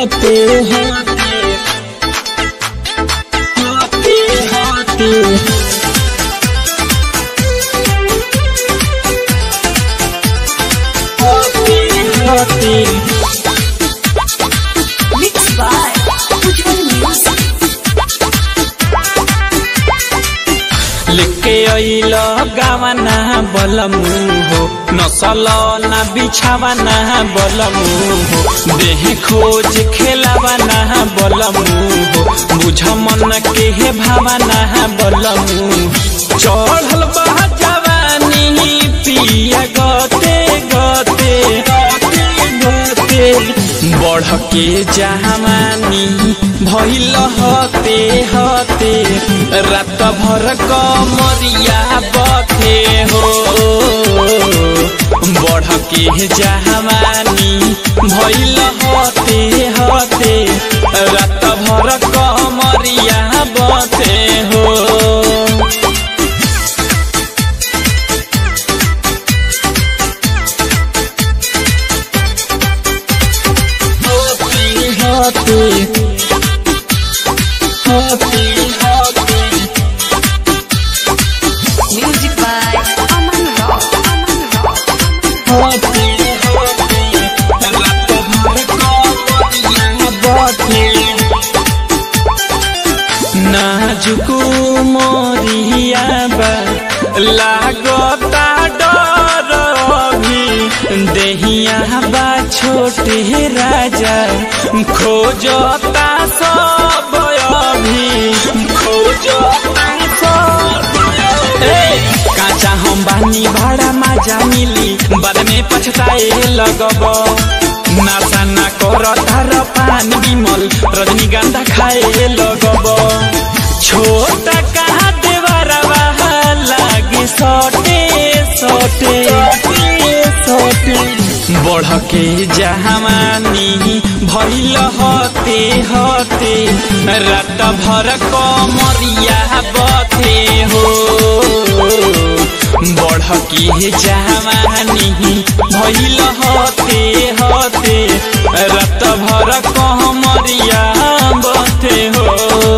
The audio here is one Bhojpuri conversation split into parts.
होते होते होते होते होते होते Mixed by Ujjwal Music. लेके अइल गावना बलमु हो नसल ना बिछावना बलमु हो देह खोज खेलावना बलमु हो बुझ मन के हे भावना बलमु चढ़ल बा जवानी पिया गते गते गते बढ़ के जहानी भइल हते हते रात भर कमरिया बथे हो बढ़ के जहानी भइल हते हते रात भर कमरिया बथे हो होती होती होती होती Music by Aman Rock. Aman Rock. होती होती रात भर कमरिया बथे नाजुक मोरिया बा लागता डर भी देहिया बा छोटे राजा खोजता सब अभी खोजता सब ए, काचा हम बानी भाड़ा माजा मिली बाद में पछताए लगब नासा ना कर तार पान बिमल रजनीगंधा खाए लगब छोटा कहा देवरवा लागे सटे सटे सटे बढ़ के जहानी भइल हते हते रात भर कमरिया बथे हो बढ़ के जहानी भइल हते हते रात भर कमरिया बथे हो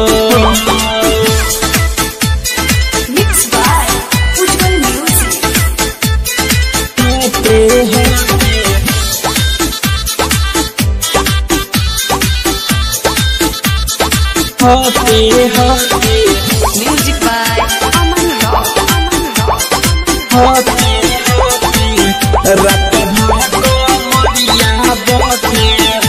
Mixed by Ujjwal Music. होते होते होते होते Music by Aman Rock. Aman Rock. होते होते रात भर कमरिया बथे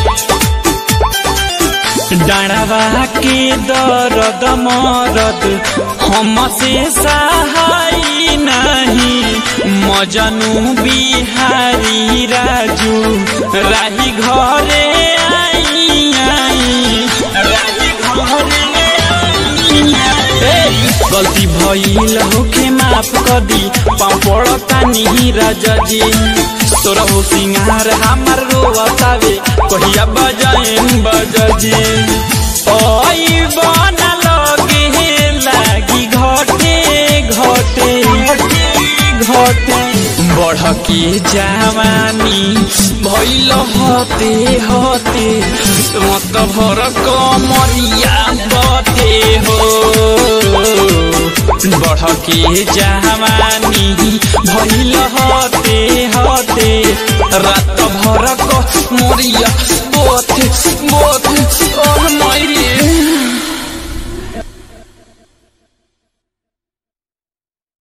डाँडवा के दर्द मरद हमसे सहाय नहीं मजनू बिहारी राजू राही घरे आई आई राही घरे आई गलती भइल होखे माफ कदी पापड़ तानी राजा जी तोरा हो सिंगार हमार रोवतावे कहिया बजाएम बजाजी ओई बना लगे लागी घटे घटे घटे बढ़ के जवानी भइल हते हते मत भर कमरिया बते हो बढ़ के जवानी भइल हते हते रात भर कमरिया बते बते